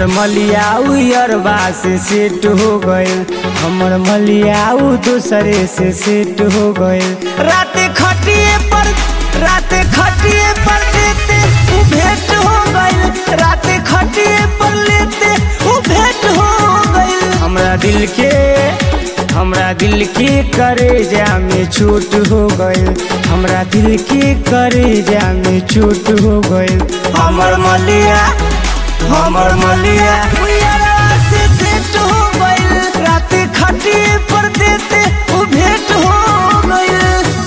मलिया उयरबा से सेट हो गइल हमर मलिया उ दूसरे से सेट हो गइल रात खटिए पर रात खटिए पर लेते उ भेंट हो गइल रात खटिए पर लेते उ भेंट हो गइल हमरा दिल के हमरा दिल के करेजा में चोट हो गइल हमरा दिल के करेजा में चोट हो गइल हमर मलिया हमर मलिया उयरवा से सेट हो गइल रात खटिए पर देते उ भेंट हो गइल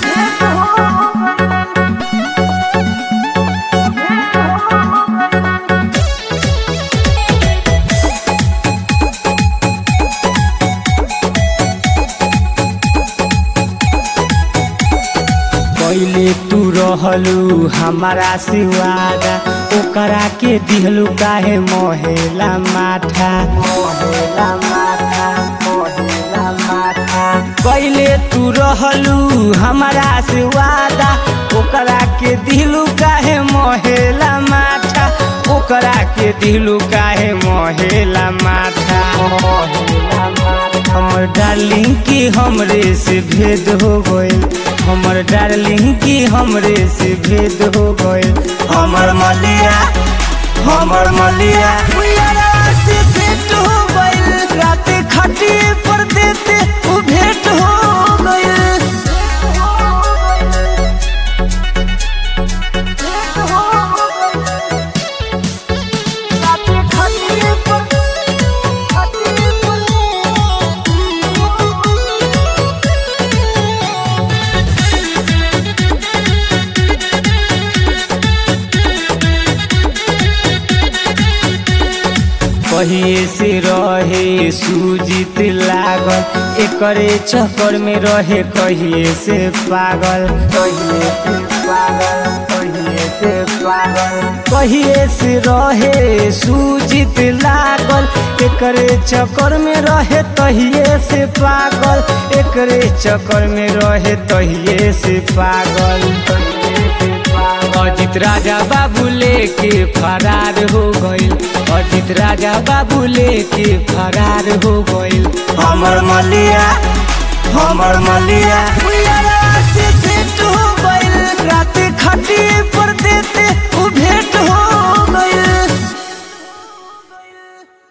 पहिले तू रहलू हमारा से वादा ओकरा के दिहलू काहे मोहेला माथा मोहेला माथा मोहेला माथा पहिले तू रहलू हमारा से वादा ओकरा के दिहलू काहे मोहेला माथा ओकरा के दिहलू काहे मोहेला माथा मोहेला माथा हमर डार्लिंग की हमरे से भेद हो गइल हमर डार्लिंग की हमरे से भेद हो गइल हमर मलिया हमर मलिया उयरवा से सेट हो गइल रात खटिए पर देते उ भेंट हो गइल रात खटिए पर खटिए पर पहिए से रहे सूजित लागल एकरे चक्कर में रहे कहिए से पागल कहिए से पागल कहिए से पागल कहिए से रहे सूजित लागल एकरे चक्कर में रहे तहिए से पागल एकरे चक्कर में रहे तहिए से पागल तहिए से पागल अजित राजा बाबू लेके फरार हो गइल अजित राजा बाबू लेके फरार हो गइल हमर मलिया हमर मलिया